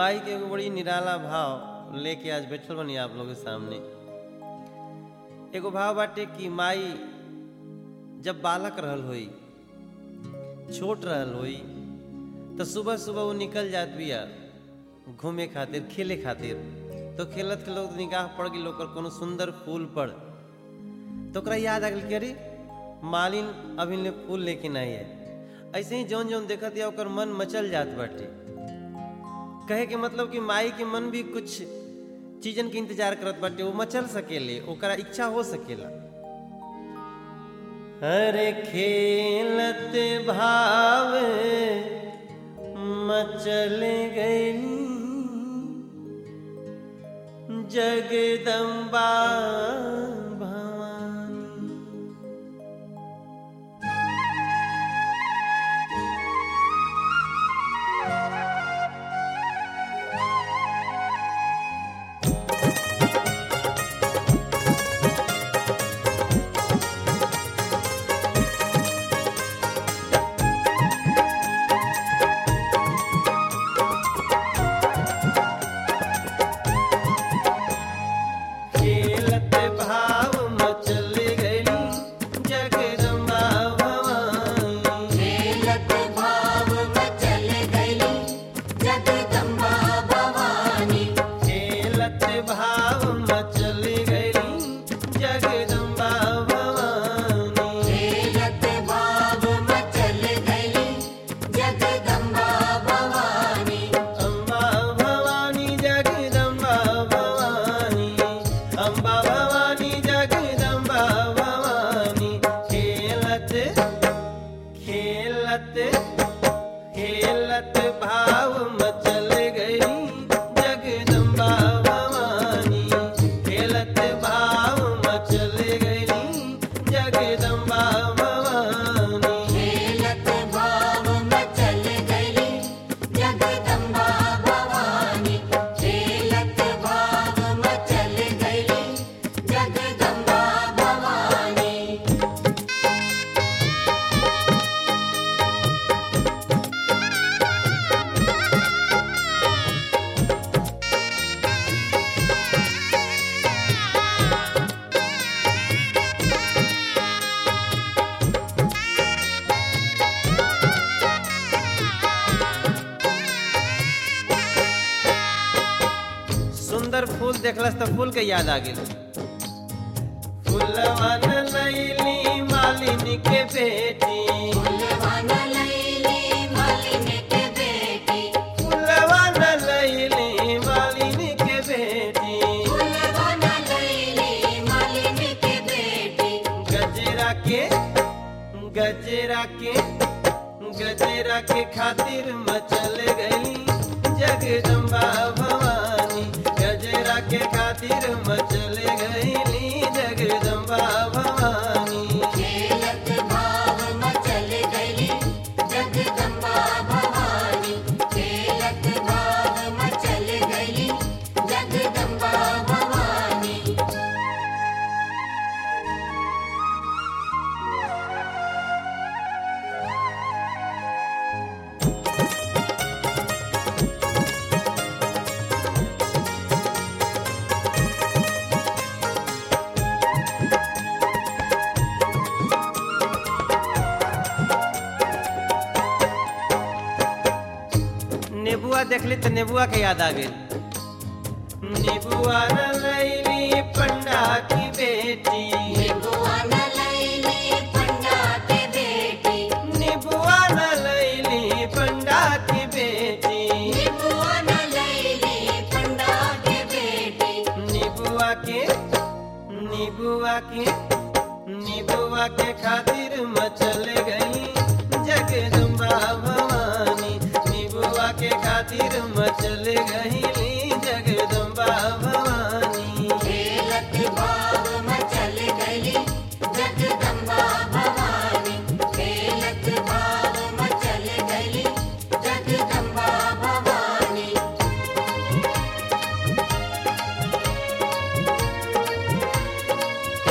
माई के एगो बड़ी निराला भाव लेके आज बैठल बनी आप लोग के सामने एगो भाव बाटे कि माई जब बालक रहल होई छोट रहल होई तो सुबह सुबह वो निकल जात बिया घूमे खातिर खेले खातिर तो खेलत खेलत निगाह पड़ गई ओकर कोनो सुंदर फूल पर तो ओकरा याद आ गई कि अरे मालिन अभी ले फूल लेके नहीं है ऐसे ही जौन जौन देखत या ओकर मन मचल जात बाटे कहे के मतलब कि माई के मन भी कुछ चीजन के इंतजार करत बाटे वो मचल सकेले ओकरा इच्छा हो सकेला अरे खेलत भाव मचल गई जगदम्बा भवानी खेलत भाव मचल गई जगदम्बा भवानी खेलत भाव मचल गई जगदम्बा भवानी खेलत भाव मचल गई जगदम्बा भवानी खेलत भाव मचल गई जगदम्बा भवानी अम्बा भवानी जगदम्बा भवानी अम्बा भवानी जगदम्बा भवानी खेलत खेलत खेलत भाव मचल गई जगदम्बा भवानी खेलत भाव मचल गई जगदम्बा भवानी खेलत भाव मचल गई जगदम्बा भवानी खेलत भाव मचल गई जगदम्बा भवानी सुंदर फूल देखलस तो फूल के याद आ गेल फूलवन लैली मालिनी के बेटी फूलवान लैली मालिनी के बेटी फूलवन लैली मालिनी के बेटी फूलवान लैली मालिनी के बेटी गजरा के गजरा के गजरा के खातिर मचल गई जगदम्बा भवानी गजरा के खातिर मचल गई जगदम्बा भवानी खेलत भाव मचल गई जगदम्बा भवानी खेलत भाव मचल गई जगदम्बा भवानी नेबुआ देखली तो नेबुआ के याद आ गई नेबुआ लैली पंडा की बेटी निबुआन लैली पंडा के बेटी नेबुआ लैली पंडा की बेटी निबुआन लैली पंडा के बेटी नेबुआ के नेबुआ के नेबुआ के खातिर मचल गई जगदम्बा भवानी नेबुआ के खातिर मचल गई जगदम्बा भवानी खेलत भाव मचल गई जगदम्बा भवानी खेलत भाव मचल गई जगदम्बा भवानी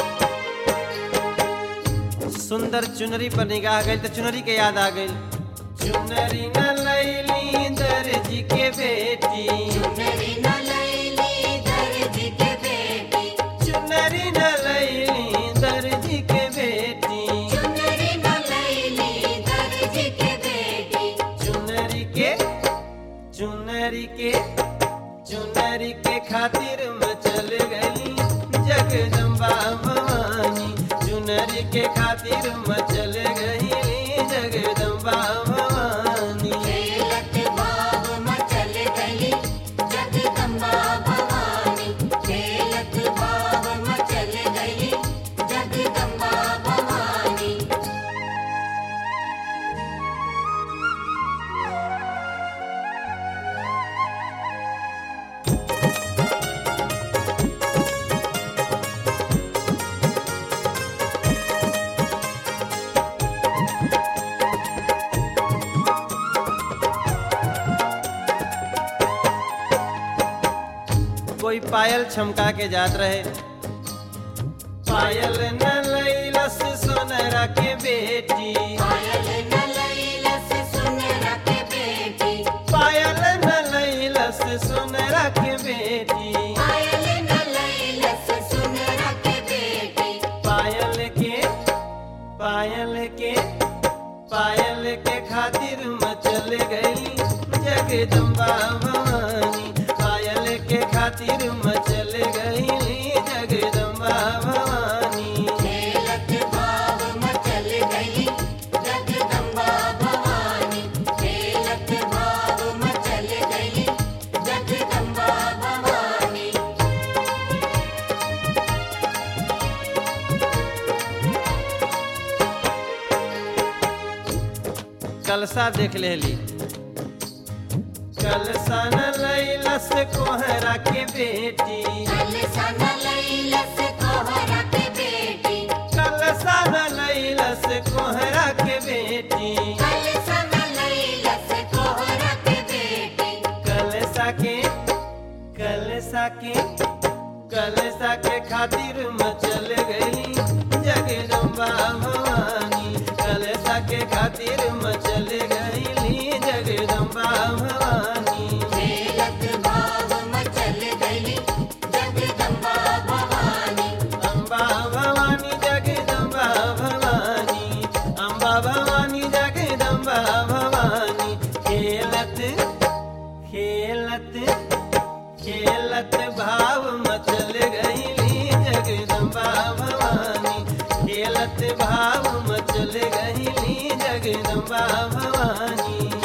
सुंदर चुनरी पर निगाह गई तो चुनरी के याद आ गई चुनरी न लैली दर्जी के बेटी चुनरी न लैली दर्जी के बेटी चुनरी न लैली दर्जी के बेटी चुनरी न लैली दर्जी के बेटी चुनरी के चुनरी के चुनरी के खातिर मचल गई जगदम्बा भवानी चुनरी के खातिर मचल गई जगदम्बा भवानी खेलत भाव मचल गई जगदम्बा भवानी खेलत भाव मचल गई जगदम्बा भवानी कोई पायल छमका के जात रहे पायल न लैलस सोनरा के बेटी पायल न लैलस सुनरा के बेटी पायल न लैलस सोनरा के बेटी पायल न लैलस सुनरा के बेटी पायल के पायल के पायल के खातिर मचल गई जगदम्बा भवानी पायल के खातिर मचल गई जगदम्बा भवानी खेलत भाव मचल गई जगदम्बा भवानी खेलत भाव मचल गई जगदम्बा भवानी कलसा देख लेली कलसा न लैलस कोहरा के बेटी कलसा न लैलस कोहरा के बेटी कलसा न लैलस कोहरा के बेटी कलसा न लैलस कोहरा के बेटी कलसा के कलसा के कलसा के खातिर मचल गई जगदम्बा भवानी कलसा के खातिर मचल गई जगदम्बा भवानी खेलत भाव मचल गई जगदम्बा भवानी अम्बा भवानी जगदम्बा भवानी अम्बा भवानी जगदम्बा भवानी खेलत खेलत खेलत भाव मचल गईली जगदम्बा भवानी खेलत भाव मचल गईली जगदम्बा भवानी